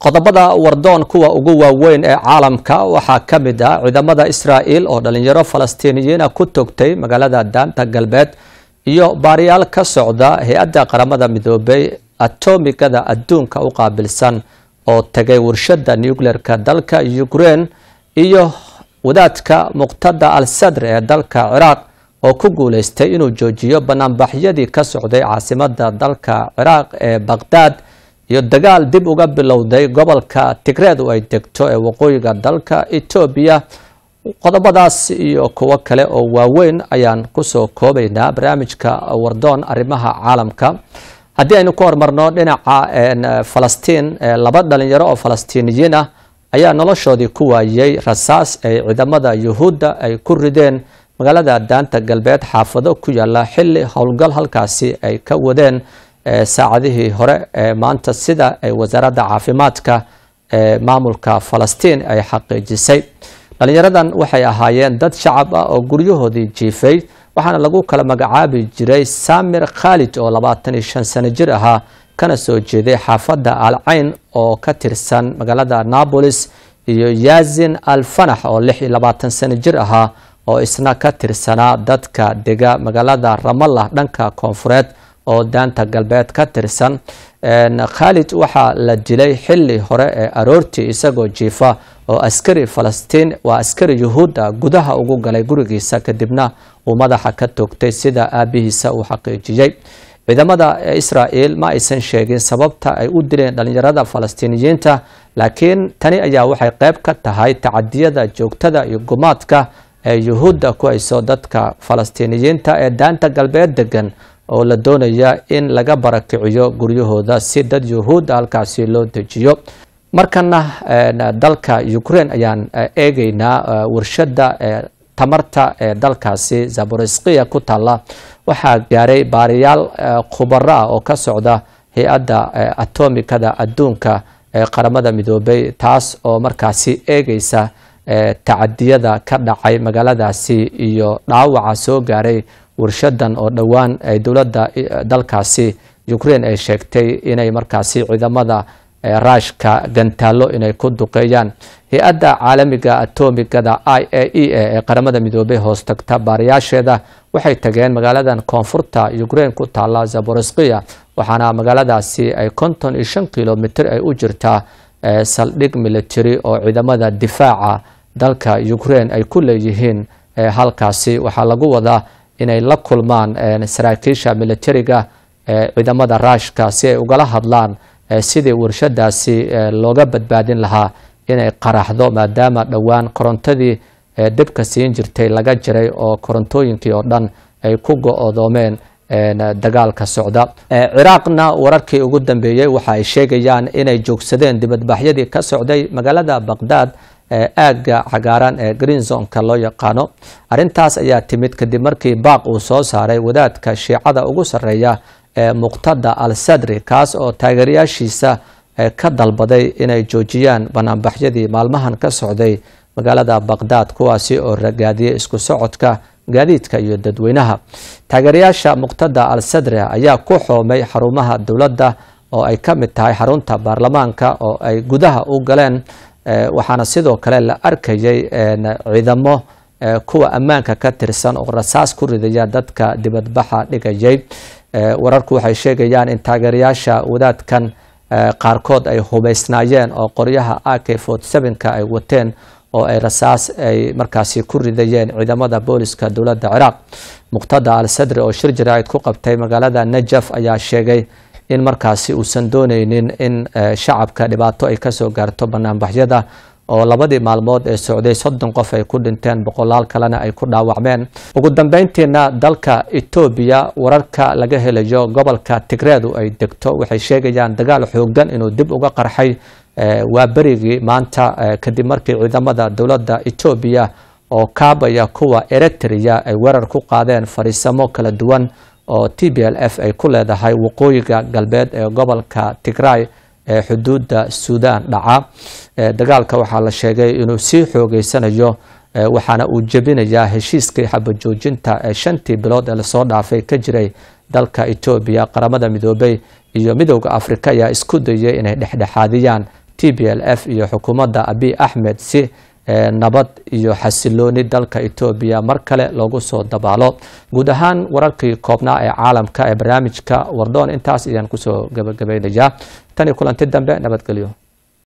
qodobada wardoon kuwa ugu waaweyn ee caalamka waxaa ka mid ah ciidamada israa'il oo dhalinyaro falastiiniyiina ku togtay magaalada daanta galbeed iyo baariyaal ka socda hay-adda qaramada midoobay atomigada adduunka u qaabilsan oo tagay warshada nucleerka dalka ukraine iyo wadaadka muqtada al sadr ee dalka ciraaq oo ku guuleystay inuu joojiyo banaanbaxyadii ka socday caasimada dalka ciraaq ee baqhdaad iyo dagaal dib uga bilowday gobolka tigreed oo ay degto ee waqooyiga dalka etoobiya qodobadaas iyo kuwo kale oo waaweyn ayaan kusoo koobaynaa barnaamijka wardoon arrimaha caalamka haddii aynu ku hormarno dhinaca falastiin laba dhalinyaro oo falastiiniyiin ah ayaa noloshoodii ku waayey rasaas ay ciidamada yuhuudda ay ku rideen magaalada daanta galbeed xaafado ku yaala xilli howlgal halkaasi ay ka wadeen saacadihii hore ee maanta sida ay wasaaradda caafimaadka ee maamulka falastiin ay xaqiijisay dhalinyaradan waxay ahaayeen dad shacab ah oo guryahoodii jiifay waxaana lagu kala magacaabi jiray samir khalid oo labaatan iyo shan sano jir ahaa kana soo jeeday xaafadda alcayn oo ka tirsan magaalada nabolis iyo yazin al fanax oo lix iyo labaatan sano jir ahaa oo isna ka tirsanaa dadka dega magaalada ramallah dhanka koonfureed oo daanta galbeed ka tirsan khalid waxaa la dilay xili hore ee aroortii isagoo jiifa oo askari falastiin waa askari yuhuud ah gudaha ugu galay gurigiisa kadibna uu madaxa ka toogtay sida aabihiisa uu xaqiijiyey ciidamada israa'il ma aysan sheegin sababta ay u dileen dhalinyarada falastiiniyiinta laakiin tani ayaa waxay qayb ka tahay tacadiyada joogtada iyo gumaadka ee yuhuudda ku hayso dadka falastiiniyiinta ee daanta galbeed degan oo la doonaya in laga barakiciyo guryahooda si dad yuhuudda halkaasi loo dejiyo markana dalka ukraine ayaan eegeynaa warshada tamarta ee dalkaasi zaboriskiya ku taalla waxaa gaaray baariyaal khubaro ah oo ka socda hay-adda atomikada adduunka ee qaramada midoobay taas oo markaasi eegeysa tacadiyada ka dhacay magaaladaasi iyo dhaawaca soo gaaray warshadan oo dhowaan ay dowladda dalkaasi ukraine ay sheegtay inay markaasi ciidamada raashka gantaalo inay ku duqeeyaan hay-adda caalamiga atomigada i a e ee qaramada midoobay hoos tagta baariyaasheeda waxay tageen magaaladan koonfurta ukraine ku taalla zaboriskiya waxaana magaaladaasi ay konton iyo shan kilomitr ay u jirtaa saldhig military oo ciidamada difaaca dalka ukraine ay ku leeyihiin halkaasi waxaa lagu wadaa inay la kulmaan saraakiisha militariga ciidamada raashka si ay ugala hadlaan sidii warshadaasi looga badbaadin lahaa inay qaraxdo maadaama dhowaan korontadii dibka siin jirtay laga jiray oo korontooyinkii oo dhan ay ku go-doomeen dagaalka socda ciraaqna wararkii ugu dambeeyey waxa ay sheegayaan inay joogsadeen dibadbaxyadii ka socday magaalada baqhdaad aagga cagaaran ee greenzonka loo yaqaano arintaas ayaa timid kadib markii baaq uu soo saaray wadaadka shiicada ugu sarreeya ee muqtada al sadri kaas oo taageerayaashiisa ka dalbaday inay joojiyaan banaanbaxyadii maalmahan ka socday magaalada baqhdaad kuwaasi oo ragaadiyay isku socodka gaadiidka iyo dadweynaha taageerayaasha muqtada al sadri ayaa ku xoomay xarumaha dowladda oo ay ka mid tahay xarunta baarlamaanka oo ay gudaha u galeen waxaana sidoo kale la arkayay ciidamo kuwa ammaanka ka tirsan oo rasaas ku ridaya dadka dibadbaxa dhigayay wararku waxay sheegayaan in taageerayaasha wadaadkan qaarkood ay hubaysnaayeen oo qoryaha a k ka ay wateen oo ay rasaas ay markaasi ku ridayeen ciidamada booliska dowladda ciraaq muqtada al sadri oo shir jaraa'id ku qabtay magaalada najaf ayaa sheegay in markaasi uusan dooneynin in shacabka dhibaato ay kasoo gaarto banaanbaxyada oo labadii maalmood ee socday soddon qof ay ku dhinteen boqolaal kalena ay ku dhaawacmeen ugu dambeyntiina dalka etoobiya wararka laga helayo gobolka tigreedu ay degto waxay sheegayaan dagaal xoogan inuu dib uga qarxay waa berigii maanta kadib markii ciidamada dowladda etoobiya oo kaabaya kuwa eritrea ay weerar ku qaadeen fariisamo kala duwan oo t b l f ay ku leedahay waqooyiga galbeed ee gobolka tigray ee xuduudda suudan dhaca dagaalka waxaa la sheegay inuu sii xoogeysanayo waxaana uu jebinayaa heshiiskii xabajoojinta ee shantii bilood ee lasoo dhaafay ka jiray dalka etoobiya qaramada midoobay iyo midowda afrika ayaa isku dayay inay dhexdhexaadiyaan t b l f iyo xukuumadda abiy axmed si nabad iyo xasilooni dalka etoobiya mar kale loogu soo dabaalo guud ahaan wararkii koobnaa ee caalamka ee barnaamijka wardoon intaas ayaan kusoo gabagabaynayaa tan iyo kulanti dambe nabadgelyo